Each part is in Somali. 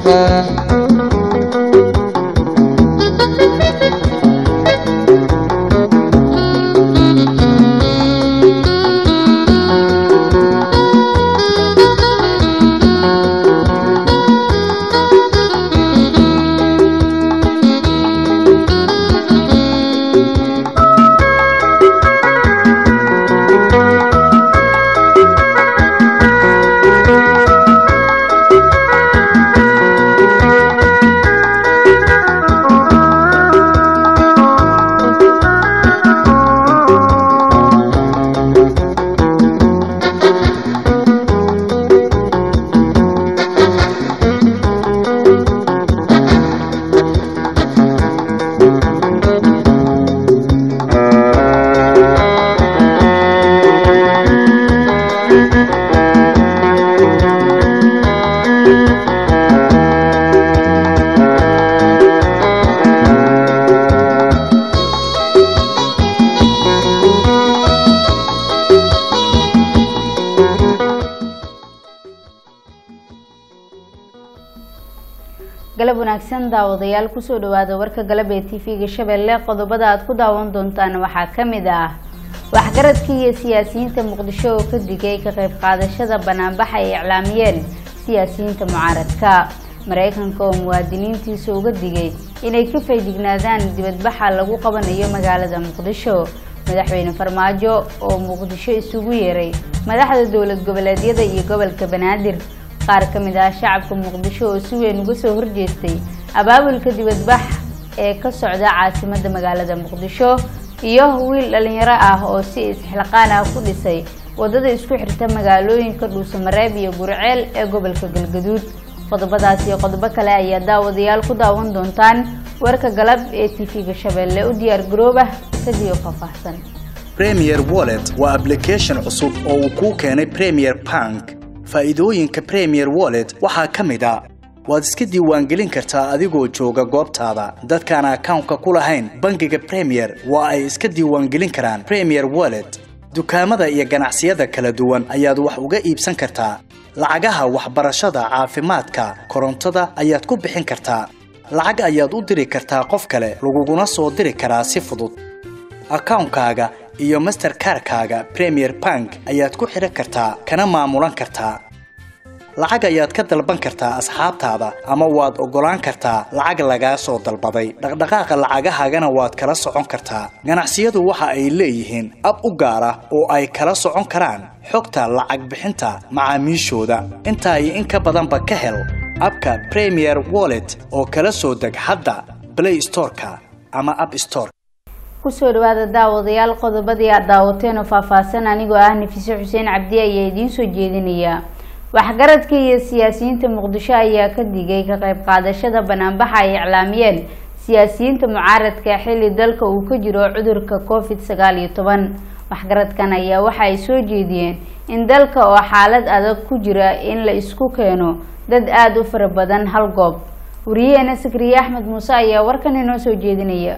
galab wanaagsan daawadayaal kusoo dhawaada warka galab ee tv-ga shabeelle qodobada aad ku daawan doontaan waxaa ka mid ah waxgaradkii iyo siyaasiyiinta muqdisho oo ka digay ka qayb qaadashada banaanbaxa ay iclaamiyeen siyaasiyiinta mucaaradka maraykanka oo muwaadiniintiisa uga digay inay ka faydhignaadaan dibadbaxa lagu qabanayo magaalada muqdisho madaxweyne farmaajo oo muqdisho isugu yeeray madaxda dowlad goboleedyada iyo gobolka banaadir qaar ka mid ah shacabka muqdisho oo si weyn uga soo horjeestay abaabulka dibadbax ee ka socda caasimada magaalada muqdisho iyo wiil dhalinyaro ah oo si isxilqaan ah ku dhisay wadada isku xirta magaalooyinka dhuusamareeb iyo gurceel ee gobolka galgaduud qodobadaas iyo qodobo kale ayaa daawadayaal ku daawan doontaan warka galab ee tv-ga shabeelle u diyaar garooba isagio faahfaahsan premier wallet waa application cusub oo uu kuu keenay premier bank faa'iidooyinka premier wallet waxaa ka mid a waad iska diiwaangelin kartaa adigoo jooga goobtaada dadkaan akawnka ku lahayn bangiga premier waa ay iska diiwaangelin karaan premier wallet dukaamada iyo ganacsiyada kala duwan ayaad wax uga iibsan kartaa lacagaha waxbarashada caafimaadka korontada ayaad ku bixin kartaa lacag ayaad u diri kartaa qof kale laguguna soo diri karaa si fudud akawnkaaga iyo masterkarkaaga premier bank ayaad ku xidhan kartaa kana maamulan kartaa lacag ayaad ka dalban kartaa asxaabtaada ama waad oggolaan kartaa lacag lagaa soo dalbaday dhaqdhaqaaqa lacagahaagana waad kala socon kartaa ganacsiyadu waxa ay leeyihiin ab u gaar ah oo ay kala socon karaan xogta lacag bixinta macaamiishooda intaa iyo in ka badanba ka hel abka premier wallet oo kala soo deg hadda blay storeka ama ab store kusoo dhawaada daawadayaal qodobadii aad daawateen oo faahfaahsan anigoo ah nafise xuseen cabdi ayaa idiin soo jeedinaya waxgaradka iyo siyaasiyiinta muqdisho ayaa ka digay ka qayb qaadashada banaanbaxa ay iclaamiyeen siyaasiyiinta mucaaradka xilli dalka uu ka jiro cudurka covid sagaal iyo toban waxgaradkan ayaa waxa ay soo jeediyeen in dalka oo xaalad adag ku jira in la isku keeno dad aada u fara badan hal goob wariyaheena sakriye axmed muuse ayaa warkan inoo soo jeedinaya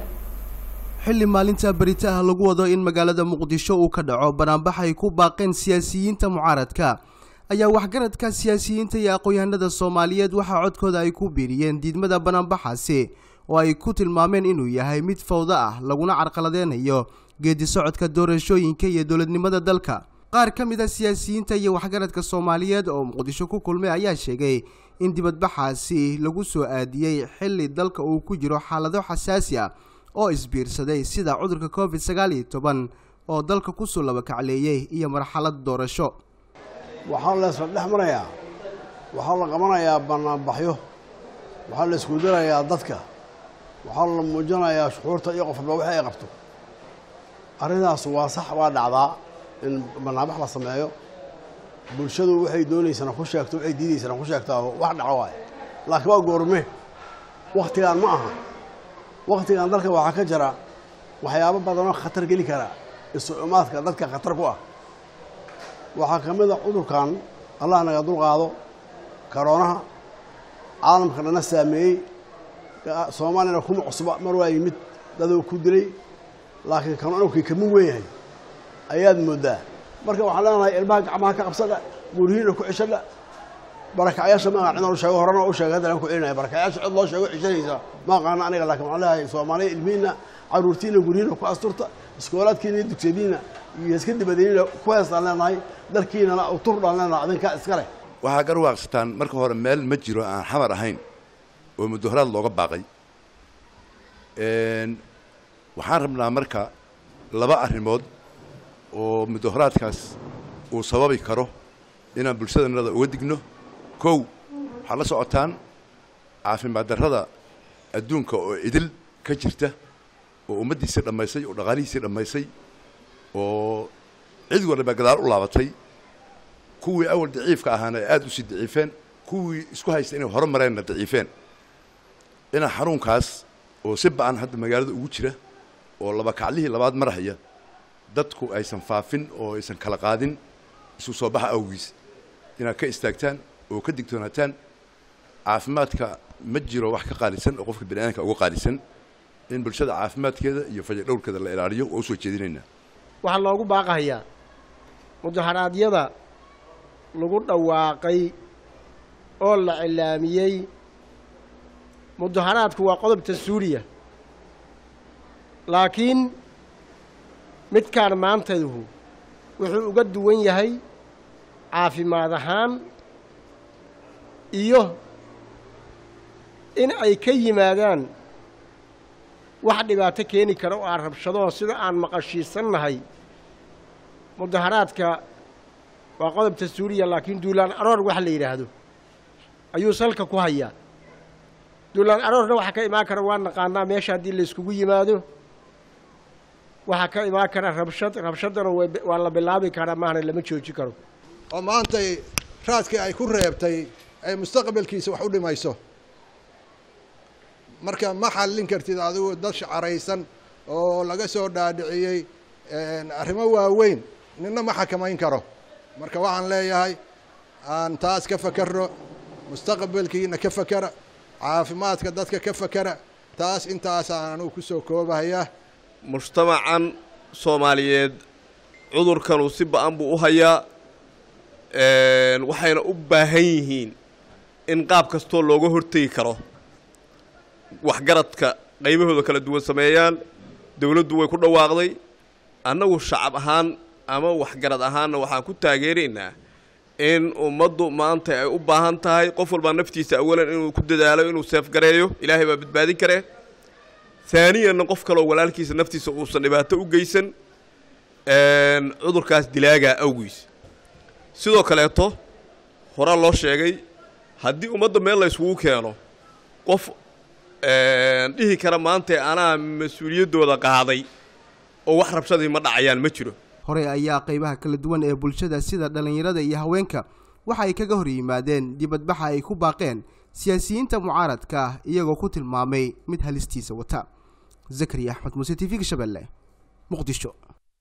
xilli maalinta beritaha lagu wado in magaalada muqdisho uu ka dhaco banaanbax ay ku baaqeen siyaasiyiinta mucaaradka ayaa waxgaradka siyaasiyiinta iyo aqoon-yahanada soomaaliyeed waxaa codkooda ay ku biiriyeen diidmada banaanbaxaasi oo ay ku tilmaameen inuu yahay mid fawdo ah laguna carqaladeynayo geedi socodka doorashooyinka iyo dowladnimada dalka qaar ka mid a siyaasiyiinta iyo waxgaradka soomaaliyeed oo muqdisho ku kulmay ayaa sheegay in dibadbaxaasi lagu soo aadiyey xilli dalka uu ku jiro xaalado xasaasi ah oo isbiirsaday sida cudurka covid sagaal iyo toban oo dalka kusoo labakacleeyey iyo marxalad doorasho waxaa la isla dhex marayaa waxaa la qabanayaa banaanbaxyo waxaa la isku dirayaa dadka waxaa la muujinayaa shuxuurta iyo qofba wixii ay qabto arrintaas waa sax waa dhacdaa in banaanbax la sameeyo bulshadu waxay doonaysana ku sheegto waxay diidaysana ku sheegtaa wax dhaco waaye laakiin waa goorme wakhtigaan ma aha wakhtigan dalka waxaa ka jira waxyaabo badanoo khatar geli kara isu imaadka dadka khatar ku ah waxaa ka mid a cudurkan allah naga dulqaado karoonaha caalamka dhana saameeyey soomaaliyana kuma cusba mar waa yimid dadoo ku dilay laakiin kanu inuu kama weyn yahay ayaad moodaa marka waxaan leenahay ilmaha gacmaha ka qabsadha guryihiina ku ceshadha barakacyaasha maaha cidaan u sheego horena u sheegay haddana ku celinaya barakacyaasha cid loo sheego cishanaysa ma aqaana aniga laakiin waxaan leeyahay soomaaliya ilmihiina caruurtiina guryihiina ku asturta iskoolaadkiina iyo dugsiyadiina iyo iska dibadeyniina ku heestaan leenahay dalkiinana turdhaan leenahay adinkaa iska leh waxaa garwaaqsataan marka hore meel ma jiro aan xamar ahayn oo mudaharaad looga baaqay waxaan rabnaa marka laba arrimood oo mudaharaadkaas uu sababi karo inaan bulshadanada uga digno kow waxaad la socotaan caafimaad darrada adduunka oo idil ka jirta oo ummaddiisii dhammaysay oo dhaqaalihiisii dhammaysay oo cid walba gadaal u laabatay kuwii awal daciifka ahaana ay aada usii daciifeen kuwii isku haysta inay hore mareenna daciifeen inaa xanuunkaas oo si ba-an hadda magaalada ugu jira oo laba kaclihii labaad marhaya dadku aysan faafin oo aysan kala qaadin isu soo baxa awgiis inaad ka istaagtaan oo ka digtoonaataan caafimaadka ma jiro wax ka qaalisan oo qofka bini'aadamka uga qaalisan in bulshada caafimaadkeeda iyo fayadhowrkeeda la ilaaliyo waa usoo jeedinaynaa waxaa loogu baaqahayaa mudaharaadyada lagu dhawaaqay oo la cilaamiyey mudaharaadku waa qodobta suuriya laakiin midkaan maantaydu wuxuu uga duwan yahay caafimaad ahaan iyo in ay ka yimaadaan wax dhibaato keeni kara oo aan rabshadoo sida aan maqashiisannahay mudaharaadka waa qodobta suuriya laakiin duulaan aroor waxa la yidhaahdo ayuu salka ku hayaa duulaan aroorna waxaa ka imaan kara waa naqaanaa meesha haddii la iskugu yimaado waxaa ka imaan kara rabshad rabshaddana waa la bilaabi karaa maahna lama jooji karo oo maantay raadkii ay ku reebtay ay mustaqbalkiisa wax u dhimayso marka ma xallin kartid adigu dad shacaraysan oo laga soo dhaadhiciyey arrimo waaweyn ninna ma xakamayn karo marka waxaan leeyahay aan taas ka fakerno mustaqbalkiina ka fakera caafimaadka dadka ka fakera taas intaasaan anugu ku soo koobahayaa mujtamacan soomaaliyeed cudurkanu si ba-an buu u hayaa waxayna u baahan yihiin in qaab kastoo looga hortegi karo waxgaradka qaybahooda kala duwan sameeyaan dowladdu way ku dhawaaqday annagu shacab ahaan ama waxgarad ahaanna waxaan ku taageeraynaa in ummaddu maanta ay u baahan tahay qof walbaa naftiisa awalan inuu ku dadaalo inuu seefgareeyo ilaahay baa badbaadin karee haaniyanna qof kaloo walaalkiisa naftiisa uusan dhibaato u geysan cudurkaas dilaagaa awgiis sidoo kaleeto horaa loo sheegay haddii ummadda meel la yskugu keeno qof dhihi kara maanta anaa mas-uuliyaddooda qaaday oo wax rabshadii ma dhacayaan ma jiro hore ayaa qaybaha kala duwan ee bulshada sida dhallinyarada iyo haweenka waxa ay kaga hor yimaadeen dibadbaxa ay ku baaqeen siyaasiyiinta mucaaradka ah iyagoo ku tilmaamay mid halistiisa wata zakariya axmed muuse t v-ga shabeelle muqdisho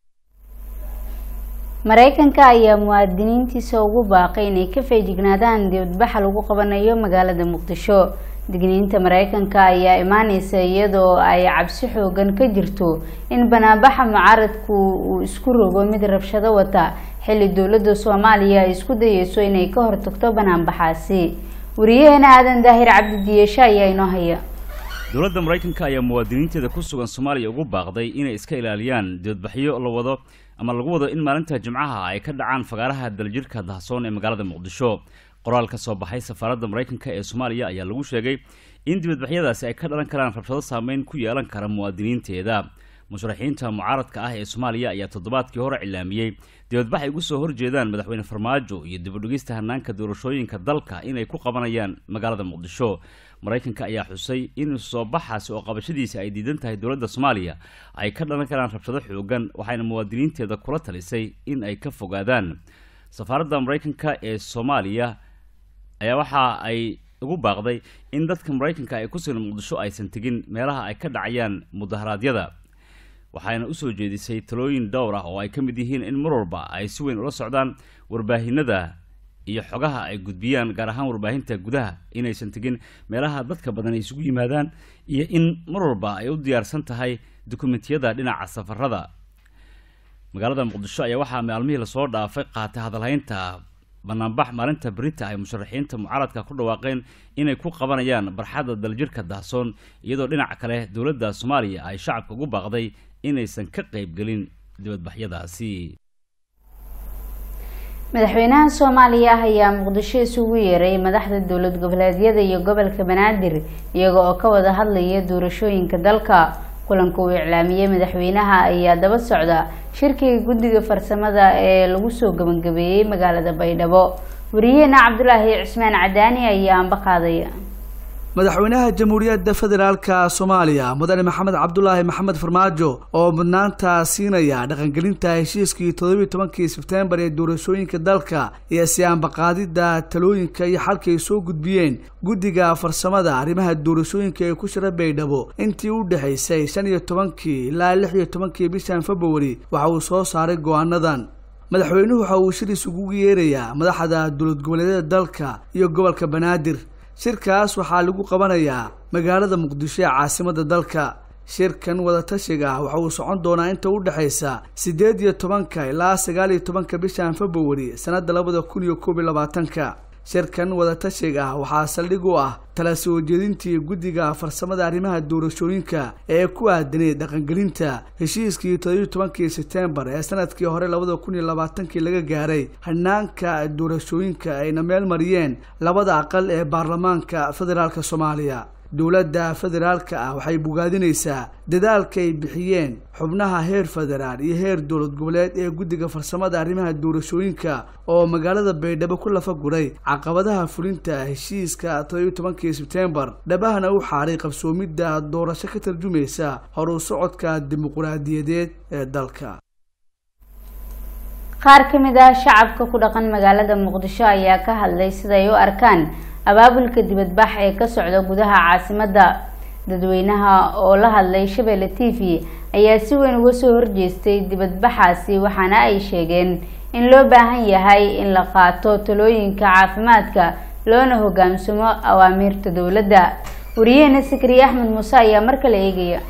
maraykanka ayaa muwaadiniintiisa ugu baaqay inay ka feejignaadaan dibadbaxa lagu qabanayo magaalada muqdisho digniinta maraykanka ayaa imaaneysa iyadoo ay cabsi xoogan ka jirto in banaanbaxa mucaaradku uu isku rogo mid rabshado wata xilli dowladda soomaaliya ay isku dayeyso inay ka hortagto banaanbaxaasi wariyaheena aadan daahir cabdi diyeshe ayaa inoo haya dowladda maraykanka ayaa muwaadiniinteeda ku sugan soomaaliya ugu baaqday inay iska ilaaliyaan dibadbaxyo la wado ama lagu wado in maalinta jimcaha ay ka dhacaan fagaaraha daljirhka dahsoon ee magaalada muqdisho qoraal ka soo baxay safaaradda maraykanka ee soomaaliya ayaa lagu sheegay in dibadbaxyadaasi ay ka dhalan karaan rabshado saameyn ku yeelan kara muwaadiniinteeda musharaxiinta mucaaradka ah ee soomaaliya ayaa toddobaadkii hore cilaamiyey dibadbax ay ugu soo horjeedaan madaxweyne farmaajo iyo dibadhigista hanaanka doorashooyinka dalka inay ku qabanayaan magaalada muqdisho maraykanka ayaa xusay in soo baxaasi oo qabashadiisa ay diidan tahay dowladda soomaaliya ay ka dhalan karaan rabshado xoogan waxayna muwaadiniinteeda kula talisay in ay ka fogaadaan safaaradda maraykanka ee soomaaliya ayaa waxa ay ugu baaqday in dadka maraykanka ay ku sugan muqdisho aysan tegin meelaha ay ka dhacayaan mudaharaadyada waxayna usoo jeedisay talooyin dhowr ah oo ay ka mid yihiin in mar walba ay si weyn ula socdaan warbaahinada iyo xogaha ay gudbiyaan gaar ahaan warbaahinta gudaha inaysan tegin meelaha dadka badan ay isugu yimaadaan iyo in mar walba ay u diyaarsan tahay dukumentiyada dhinaca safarada magaalada muqdisho ayaa waxaa maalmihii lasoo dhaafay qaatay hadalhaynta banaanbax maalinta berita ay musharaxiinta mucaaradka ku dhawaaqeen inay ku qabanayaan barxadda daljirka dahsoon iyadoo dhinaca kale dowladda soomaaliya ay shacabka ugu baaqday inaysan ka qaybgelin dibadbaxyadaasi madaxweynaha soomaaliya ah ayaa muqdisho isugu yeeray madaxda dowlad goboleedyada iyo gobolka banaadir iyaga oo ka wada hadlaya doorashooyinka dalka kulanka uu iclaamiyey madaxweynaha ayaa daba socda shirkiga guddiga farsamada ee lagu soo gabagabeeyey magaalada baydhabo wariyaheena cabdulaahi cismaan cadaani ayaa anba qaadaya madaxweynaha jamhuuriyadda federaalka soomaaliya mudane maxamed cabdulaahi maxamed farmaajo oo mudnaanta siinaya dhaqangelinta heshiiskii toddobiyi tobankii sebtembar ee doorashooyinka dalka iyo si-aanbaqaadidda talooyinka iyo xalkay soo gudbiyeen guddiga farsamada arrimaha doorashooyinka ee ku shira baydhabo intii u dhexaysay shan iyo tobankii ilaa lix iyo tobankii bishan februari waxa uu soo saaray go-aanadan madaxweynuhu waxa uu shir isugu yeerayaa madaxda dowlad goboleedyada dalka iyo gobolka banaadir shirkaas waxaa lagu qabanayaa magaalada muqdisho ee caasimadda dalka shirkan wadatashiga ah waxa uu socon doonaa inta u dhexaysa siddeed iyo tobanka ilaa sagaal iyo tobanka bishan februari sannadda labada kun iyo koob iyo labaatanka shirkan wadatashiga ah waxaa saldhig u ah tala soo jeedintii guddiga farsamada arrimaha doorashooyinka ee ku aadanay dhaqangelinta heshiiskii toddobiyi tobankii sebtembar ee sanadkii hore labada kun iyo labaatankii laga gaaray hanaanka doorashooyinka ayna meel mariyeen labada aqal ee baarlamaanka federaalka soomaaliya dowladda federaalka ah waxay bogaadinaysaa dadaalka ay bixiyeen xubnaha heer federaal iyo heer dowlad goboleed ee guddiga farsamada arrimaha doorashooyinka oo magaalada baydhabo ku lafa guray caqabadaha fulinta heshiiska toddobiyi tobankii sebtembar dhabahana u xaaray qabsoomidda doorasho ka tarjumaysa horu socodka dimuquraadiyadeed ee dalka qaar ka mid ah shacabka ku dhaqan magaalada muqdisho ayaa ka hadlay siday u arkaan abaabulka dibadbax ee ka socda gudaha caasimadda dadweynaha oo la hadlay shabeelle t v ayaa si weyn uga soo horjeestay dibadbaxaasi waxaana ay sheegeen in loo baahan yahay in la qaato talooyinka caafimaadka loona hogaamsamo awaamiirta dowladda wariyaheena sakariye axmed muuse ayaa mar kale eegaya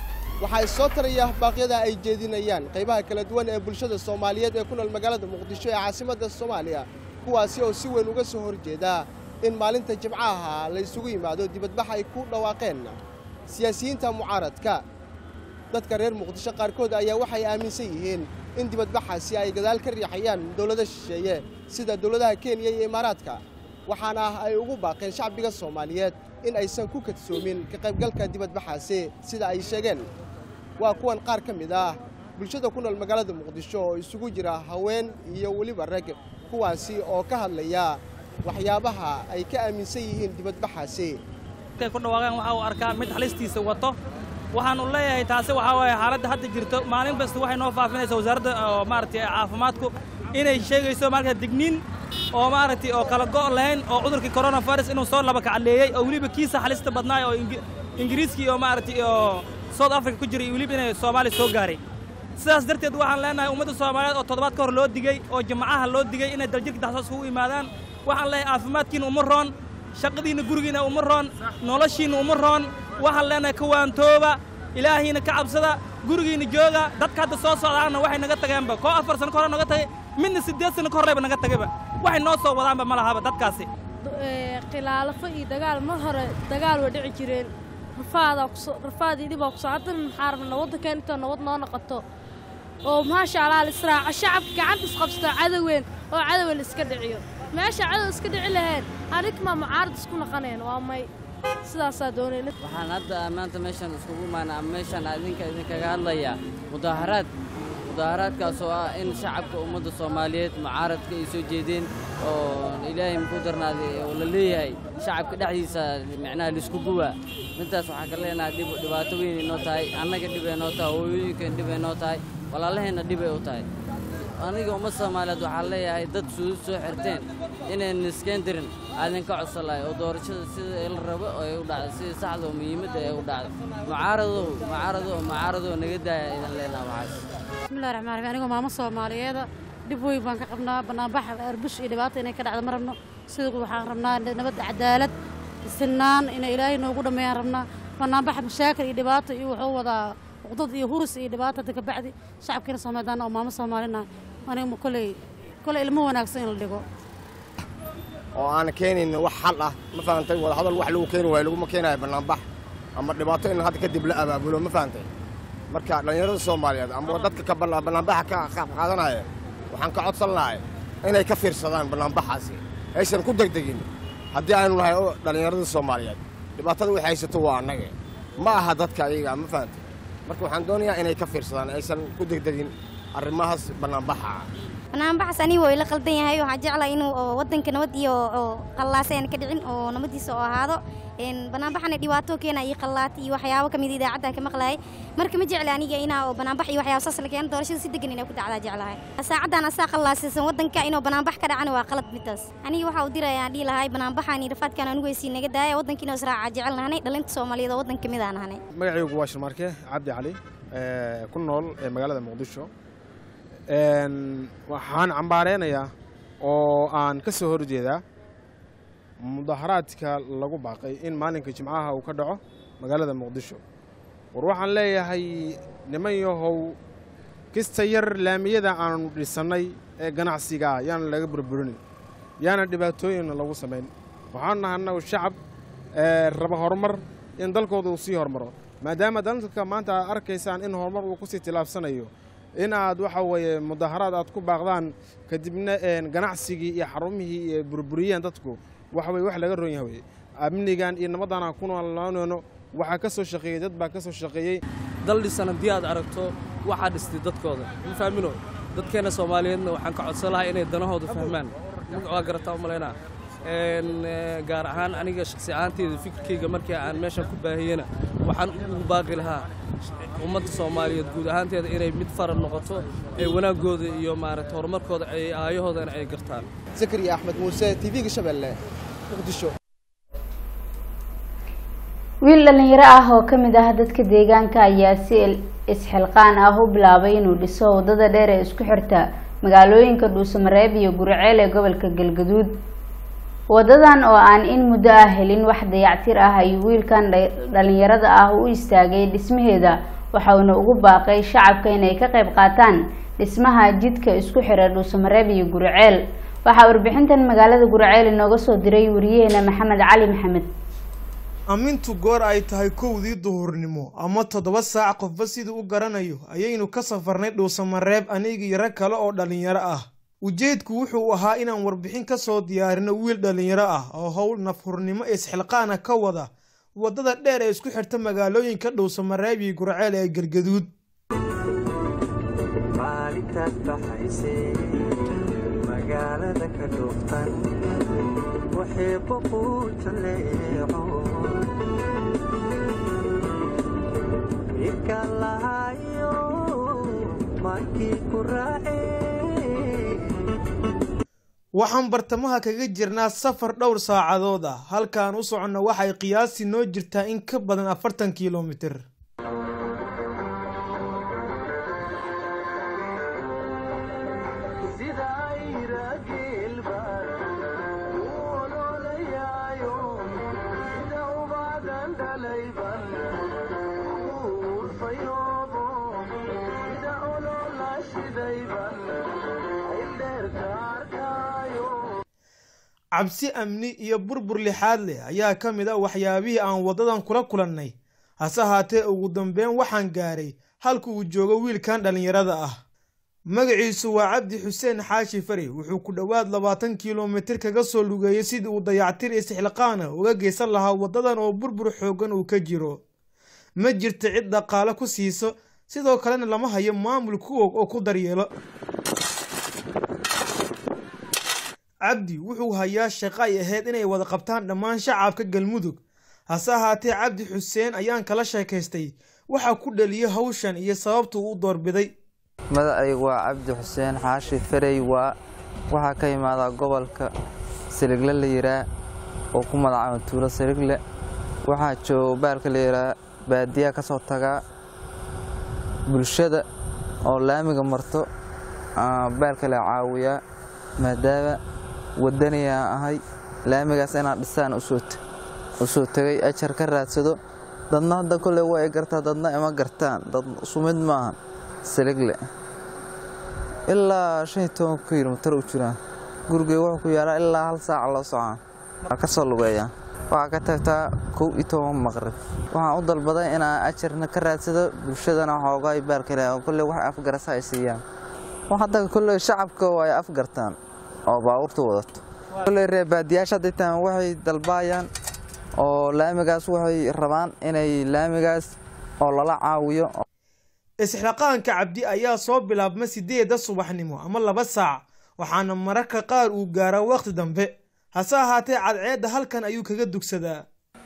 waxaa soo taraya baaqyada ay jeedinayaan qaybaha kala duwan ee bulshada soomaaliyeed ee ku nool magaalada muqdisho ee caasimadda soomaaliya kuwaasi oo si weyn uga soo horjeeda in maalinta jimcaha la isugu yimaado dibadbax ay ku dhawaaqeen siyaasiyiinta mucaaradka dadka reer muqdisho qaarkood ayaa waxay aaminsan yihiin in dibadbaxaasi ay gadaal ka riixayaan dowlado shisheeye sida dowladaha kenya iyo imaaraadka waxaana ay ugu baaqeen shacbiga soomaaliyeed in aysan ku kadsoomin ka qaybgalka dibadbaxaasi sida ay sheegeen waa kuwan qaar ka mid ah bulshada ku nool magaalada muqdisho oo isugu jira haween iyo weliba rag kuwaasi oo ka hadlaya waxyaabaha ay ka aaminsan yihiin dibadbaxaasi markay ku dhawaaqeen waxa uu arkaa mid halistiisa wato waxaanu leeyahay taasi waxaa waaye xaaladda hadda jirto maalin kasta waxay noo faafinaysaa wasaaradda oo maaragtay caafimaadku inay sheegayso marka digniin oo maaragtay oo kala go' lahayn oo cudurkii coronavirus inuu soo laba kacaleeyey oo weliba kiisa halista badnaay oo ingiriiskii oo maaragtay oo south africa ku jiray weliba inay soomaaliya soo gaaray sidaas darteed waxaan leenahay ummadda soomaaliyeed oo toddobaad ka hor loo digey oo jimcaha loo digey inay daljirka daxsoos ugu yimaadaan waxaan leeyahay caafimaadkiina uma roon shaqadiinna gurigiina uma roon noloshiinna uma roon waxaan leenahay kawaantooba ilaahiina ka cabsada gurigiina jooga dadka hadda soo socdaana waxay naga tageenba koo afar sano ka hore naga tagay midna siddeed sano ka horreyba naga tagayba waxay noo soo wadaanba ma lahaba dadkaasi khilaalafo iyo dagaal mar hore dagaal way dhici jireen rafaadaa kuso rafaad iyo dhibaa kuso haddana maxaa rabna waddankan intoo nabad noo noqoto oo maasha allah la israaco shacabka gacanta isqabsato cadoween oo cadowa la iska dhiciyo meesha cadow iska dhici laheen anikmaa mucaarad isku naqaneen waa may sidaasaa doonayna waxaan hadda maanta meeshan iskugu imaana ama meeshan idinka idinkaga hadlayaa mudaaharaad mudaaharaadkaas oo ah in shacabka ummadda soomaaliyeed mucaaradka ay soo jeedeen oo ilaahay muku darnaaday oo la leeyahay shacabka dhexdiisa micnaha laisku guwaa midtaas waxaan ka leenahay dhib dhibaato weyn inoo tahay annaga dhib ay noo tahay hooyooyinkan dhib ay noo tahay walaalaheenna dhib ay u tahay aniga umad soomaaliyeed waxaan leeyahay dad suudud soo xirteen inayn iskeen dirin aadinka codsan lahay oo doorashada sida la rabo ay u dhacdo sida saxda oo muhiimadda ay u dhacdo mucaaradow mucaaradow mucaaradow naga daaya idan leenaha waxaas bismillahi raxmaan raxiim anigoo maamo soomaaliyeeda dhib weyn baan ka qabnaa bannaanbax arbush iyo dhibaata inay ka dhacdo ma rabno sida waxaan rabnaa nabad cadaalad sinaan inay ilaahay noogu dhammeeyaan rabnaa bannaanbax mashaakil iyo dhibaato iyo wuxuu wadaa uqdad iyo hurus iyo dhibaato hadda kabacdi shacabkiina soomaalidaana oo maamo soomaalina aniga koley koley ilmo wanaagsan in la dhigo oo aan keenayn wax xal ah ma fahantay wadahadal wax lagu keeni waayo laguma keenayo bannaanbax ama dhibaato in hadda kadib la abaabulo ma fahantay marka dhallinyarada soomaaliyeed ama dadka ka bannaanbaxa ka qaab qaadanaya waxaan ka codsan lahay inay ka fiirsadaan bannaanbaxaasi aysan ku degdegin haddii aynu nahay dhallinyarada soomaaliyeed dhibaatada waxay haysato waa annaga ma aha dadka ayaga ma fahantay marka waxaan doonayaa inay ka fiirsadaan aysan ku degdegin arrimahaas bannaanbaxa banaanbaxas aniga waa ila qaldan yahay waxaan jeclahay inuu oo waddanka nabad iyo oo qallaase aan ka dhicin oo nabadiisa oo ahaado banaanbaxana dhibaato keena iyo qallaata iyo waxyaabo kamid idaacadda ka maqlahay marka ma jecli aniga inaa oo banaanbax iyo waxyaabo saas la keeno doorashada si degan inay ku dhacdaa jeclahay saacaddan asaa qallaasaysan waddanka inuu banaanbax ka dhacana waa qalad midaas aniga waxa uu diraya aan dhihi lahay banaanbaxaan iyo rafaadkaan anigu weysii naga daaya waddankiina israaca jecel nahanay dhalinta soomaaliyeed oo waddan kamid aan nahanay magacaygu waa shirmaarke cabdi cali ku nool ee magaalada muqdisho waxaan cambaareynayaa oo aan ka soo horjeedaa mudaharaadka lagu baaqay in maalinka jimcaha uu ka dhaco magaalada muqdisho war waxaan leeyahay niman yahow kista yar laamiyada aanu dhisannay ee ganacsiga ah yaana laga burburin yaana dhibaatooyinna lagu samayn waxaan nahay annagu shacab raba horumar in dalkooda uu sii hormaro maadaama dalka maanta aad arkaysaan in horumar uu kusii tilaabsanayo in aad waxa weeye mudaharaad aad ku baaqdaan kadibna ganacsigii iyo xarumihii iyo burburiyeen dadku waxa weye wax laga ron yahay weye amnigan iyo nabaddan aan ku noolaanayno waxaa ka soo shaqeeyey dad baa ka soo shaqeeyey dal dhisan haddii aad aragto waxaa dhistay dadkooda ma fahmino dadkeenna soomaaliyeedna waxaan ka codsan lahaa inay danahooda fahmaan waa garataa u malaynaa gaar ahaan aniga shaksi ahaanteyda fikirkayga markii aan meeshan ku baahiyena waxaan ugu baaqi lahaa ummadda soomaaliyeed guud ahaanteeda inay mid faran noqoto ee wanaaggooda iyo maaragta horumarkooda ay aayahoodana ay gartaan zakariya axmed muuse tv-ga shabeelle muqdisho wiil dhallinyaro ah oo ka mid ah dadka deegaanka ayaa si isxilqaan ah u bilaabay inuu dhiso waddada dheer ee isku xirta magaalooyinka dhuusamareeb iyo guriceel ee gobolka galgaduud wadadan oo aan in muddo ah helin wax dayactir ah ayuu wiilkan dhallinyarada ah u istaagay dhismaheeda waxauna ugu baaqay shacabka inay ka qayb qaataan dhismaha jidka isku xira dhuusamareeb iyo guriceel waxaa warbixintan magaalada guriceel inooga soo diray wariyaheena maxamed cali maxamed ammintu goor ay tahay kowdii duhurnimo ama toddoba saac qofba siduu u garanayo ayaynu ka safarnay dhuusamareeb anigii rag kale oo dhallinyaro ah ujeedku wuxuu ahaa inaan warbixin ka soo diyaarino wiil dhallinyaro ah oo howl nafhurnimo isxilqaana ka wada waddada dheer ee isku xirta magaalooyinka dhuusamareeb iyo gurceel ee galgaduud waxaan bartamaha kaga jirnaa safar dhowr saacadood ah halkaan u soconno waxay qiyaasi noo jirtaa in ka badan afartan kilomitir cabsi amni iyo burbur lixaad leh ayaa ka mid a waxyaabihii aan waddadan kula kulannay hase haatee ugu dambeyn waxaan gaaray halka uu joogo wiilkan dhallinyarada ah magaciisu waa cabdi xuseen xaashi fari wuxuu ku dhowaad labaatan kilomitir kaga soo lugeeyey sidii uu dayactir istixliqaana uga geysan lahaa waddadan oo burbur xooggan uu ka jiro ma jirta cid dhaqaale ku siiso sidoo kalena lama hayo maamul kuwog oo ku daryeelo cabdi wuxuu hayaa shaqo ay ahayd inay wada qabtaan dhammaan shacabka galmudug hase ahaatee cabdi xuseen ayaan kala sheekaystay waxaa ku dhaliyay hawshan iyo sababta uu doorbiday magacaygu waa cabdi xuseen xaashi farey waa waxaa ka imaadaa gobolka siligle la yiraa oo ku magacaaba tuulo siligle waxaa jooga baalka la yiraa baadiyaa ka soo tagaa bulshada oo laamiga marto baalka la caawiyaa maadaama wadaniyaa ahay laamigaas inaan dhisaan u soo tegay ajar ka raadsado dadna hadda kolley waa ay gartaa dadna ima gartaan dad sumid maahan siligle ilaa shan iyo toban kilomitar u jiraan gurigey wuxuu ku yaalaa ilaa hal saaca loo socon waa ka soo lugeeyaa waxaa ka tagtaa kow iyo toban maqrib waxaan u dalbaday inaan ajarna ka raadsado bulshadana xoogaay baalkale oo kolley wax afgarasa ay siiyaan hadda kolley shacabka ay afgartaan oo baabuurta wadato kolley reebaadiyaasha hadday tahan waxay dalbaayaan oo laamigaas waxay rabaan inay laamigaas oo lala caawiyo isxilaqaanka cabdi ayaa soo bilaabma sideedda subaxnimo ama laba saac waxaana mararka qaar uu gaaraa wakhti dambe hase ahaatee cadceedda halkan ayuu kaga dugsadaa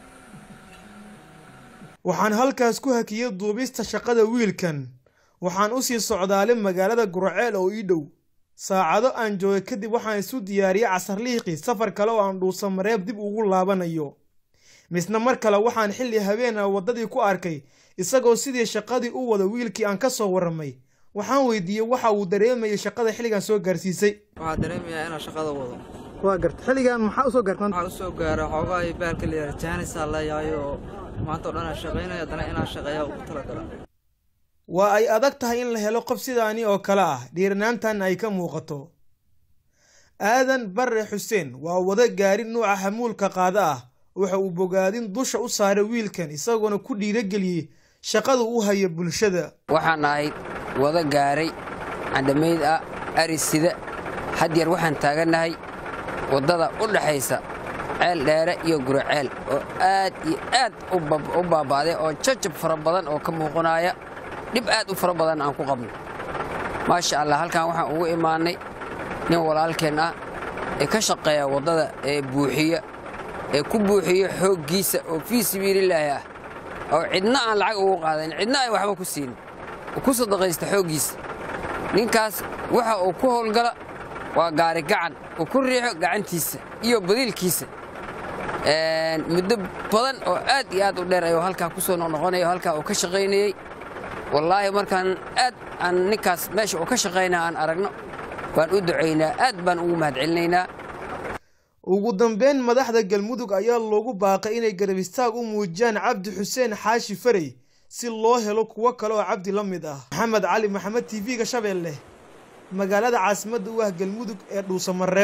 waxaan halkaas ku hakiyey duubista shaqada wiilkan waxaan u sii socdaalay magaalada guraceel oo ii dhow saacado aan joogay kadib waxaan isu diyaariyey casarliiqii safar kale oo aan dhuusa mareeb dib ugu laabanayo misna mar kale waxaan xilli habeena waddadii ku arkay isagoo sidii shaqadii u wada wiilkii aan ka soo warramay waxaan weydiiyey waxa uu dareemayay shaqada xilligan soo gaarsiisay waxaa dareemayaa inaan shaqada wado waa garta xilligan maxaa usoo gaartan waxaa usoo gaara xoogaa baalka layidhaha jaanisaa leeyahay oo maanta o dhan aan shaqaynayo haddana inaan shaqeeyaa ugu talagala waa ay adag tahay in la helo qof sidaani oo kale ah dhiiranaantan ay ka muuqato aadan barre xuseen waa wada gaari nuuca xamuulka qaada ah waxa uu bogaadin dusha u saaray wiilkan isagoona ku dhiirageliyey shaqada u haya bulshada waxaan ahayd wada gaaray candhamayd ah arisida hadyeer waxaan taagannahay waddada u dhaxaysa ceel dheere iyo guraceel oo aad iyo aad u baaba'day oo jajab fara badan oo ka muuqanaya dhib aad u fara badan aan ku qabno maasha allah halkan waxaan ugu imaannay nin walaalkeen ah ee ka shaqeeya waddada ee buuxiya ee ku buuxiya xooggiisa oo fii sabiililaahi ah oo cidna aan lacag ugu qaadayn cidna ay waxba ku siinin oo ku sadaqaysta xooggiisa ninkaas waxa uu ku howlgala waa gaari gacan uu ku riixo gacantiisa iyo badiilkiisa muddo badan oo aad iyo aad u dheer ayuu halkaa ku soo noqnoqonaya oo halkaa uu ka shaqaynayey wallaahi markaan aad aan ninkaas meesha uu ka shaqaynaa aan aragno baan u ducaynaa aad baan ugu mahadcelinaynaa ugu dambeyn madaxda galmudug ayaa loogu baaqay inay garab istaag u muujiyaan cabdi xuseen xaashi farey si loo helo kuwo kale oo cabdi la mid ah maxamed cali maxamed t v-ga shabeelle magaalada caasimadda u ah galmudug ee dhuusamareeb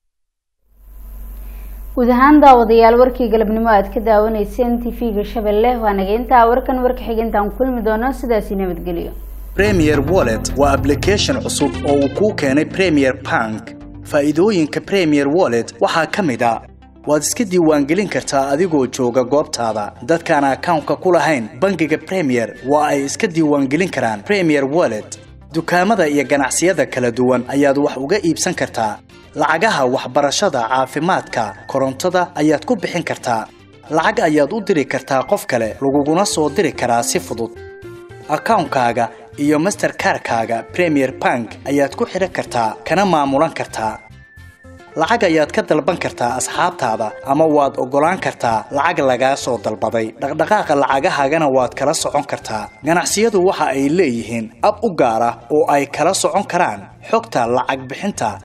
guud ahaan daawadayaal warkii galabnimo aad ka daawanayseen t v-ga shabeelle waa nageyntaa warkan warka xigeentaan kulmi doono sidaasi nabadgelyo premier wallet waa application cusub oo uu kuu keenay premier bank faa'iidooyinka premier wallet waxaa ka mid a waad iska diiwaangelin kartaa adigoo jooga goobtaada dadkaan akawnka ku lahayn bangiga premier waa ay iska diiwaangelin karaan premier wallet dukaamada iyo ganacsiyada kala duwan ayaad wax uga iibsan kartaa lacagaha waxbarashada caafimaadka korontada ayaad ku bixin kartaa lacag ayaad u diri kartaa qof kale laguguna soo diri karaa si fudud akawnkaaga iyo masterkarkaaga premier bank ayaad ku xidhan kartaa kana maamulan kartaa lacag ayaad ka dalban kartaa asxaabtaada ama waad oggolaan kartaa lacag lagaa soo dalbaday dhaqdhaqaaqa lacagahaagana waad kala socon kartaa ganacsiyadu waxa ay leeyihiin ab u gaar ah oo ay kala socon karaan xogta lacag bixinta